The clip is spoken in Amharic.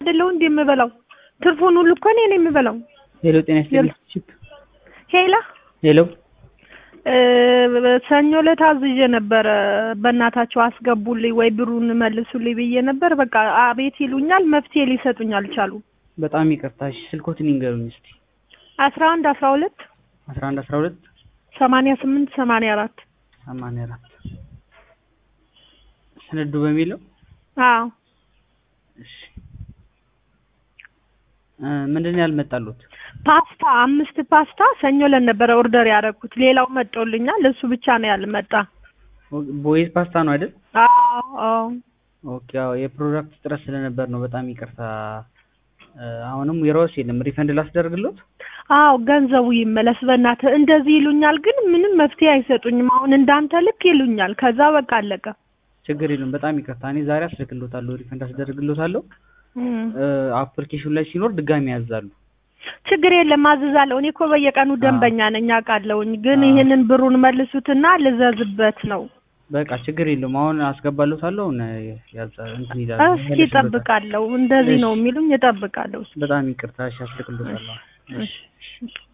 አይደለሁ እንዴ የምበላው? ትርፉን ሁሉ እኮ እኔ ነኝ የምበላው። ሄሎ ጤና ይስጥልኝ። ቺፕ ሄላ ሄሎ ሰኞ ዕለት አዝዤ ነበረ። በእናታቸው አስገቡልኝ ወይ ብሩን መልሱልኝ ብዬ ነበር። በቃ አቤት ይሉኛል፣ መፍትሄ ሊሰጡኝ አልቻሉም። በጣም ይቅርታ። እሺ ስልኮትን ይንገሩኝ እስቲ። አስራ አንድ አስራ ሁለት አስራ አንድ አስራ ሁለት ሰማንያ ስምንት ሰማንያ አራት ሰማንያ አራት ስንዱ በሚለው አዎ እሺ እ ምንድን ነው ያልመጣሉት? ፓስታ አምስት ፓስታ ሰኞ ዕለት ነበረ ኦርደር ያደረኩት። ሌላው መጦልኛል፣ እሱ ብቻ ነው ያልመጣ። ቦይዝ ፓስታ ነው አይደል? አዎ አዎ ኦኬ። አዎ የፕሮዳክት እጥረት ስለነበር ነው። በጣም ይቅርታ። እ አሁንም የሮስ የለም። ሪፈንድ ላስደርግሎት? አዎ ገንዘቡ ይመለስ በእናትህ። እንደዚህ ይሉኛል፣ ግን ምንም መፍትሄ አይሰጡኝም። አሁን እንዳንተ ልክ ይሉኛል፣ ከዛ በቃ አለቀ። ችግር የለም። በጣም ይቅርታ። እኔ ዛሬ አስልክሎታለሁ፣ ሪፈንድ አስደርግሎታለሁ። እም። እ አፕሊኬሽኑ ላይ ሲኖር ድጋሚ ያዛሉ። ችግር የለም አዝዛለሁ። እኔ እኮ በየቀኑ ደንበኛ ነኝ አውቃለሁኝ፣ ግን አዎ። ይህንን ብሩን መልሱትና ልዘዝበት ነው። በቃ ችግር የለውም። አሁን አስገባሎታለሁ። ነ ያዛ እንትን ይላል። እስኪ እጠብቃለሁ። እንደዚህ ነው የሚሉኝ፣ እጠብቃለሁ። በጣም ይቅርታ። እሺ አስልክሎታለሁ። እሺ እሺ